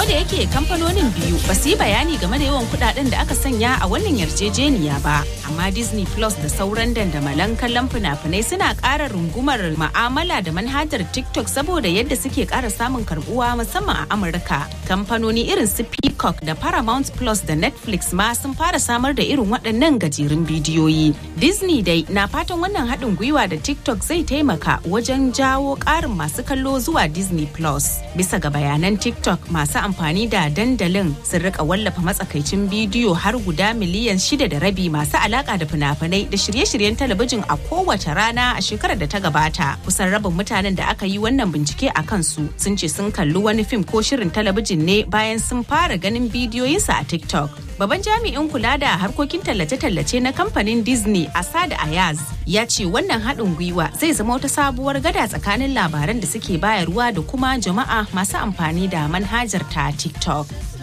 da yake kamfanonin biyu ba su yi bayani game da yawan kudaden da aka sanya a wannan yarjejeniya ba amma disney plus da sauran dandamalan kallon fina-finai suna ƙara rungumar ma'amala da manhajar tiktok saboda yadda suke ƙara samun karbuwa musamman a amurka kamfanoni irin su peacock da paramount plus da netflix ma sun fara samar da irin waɗannan gajerun bidiyoyi disney dai na fatan wannan haɗin gwiwa da tiktok zai taimaka wajen jawo ƙarin masu kallo zuwa disney plus bisa ga bayanan tiktok masu amfani da dandalin sun rika wallafa matsakaicin bidiyo har guda miliyan shida da rabi masu alaka da fina-finai da shirye-shiryen talabijin a kowace rana a shekarar da ta gabata kusan rabin mutanen da aka yi wannan bincike a kansu sun ce sun kalli wani fim ko shirin talabijin ne bayan sun fara ganin bidiyoyinsa a tiktok Babban jami'in kula da harkokin tallace-tallace na kamfanin Disney Asad Ayaz ya ce wannan haɗin gwiwa zai zama wata sabuwar gada tsakanin labaran da suke bayarwa da kuma jama'a masu amfani da manhajar ta TikTok.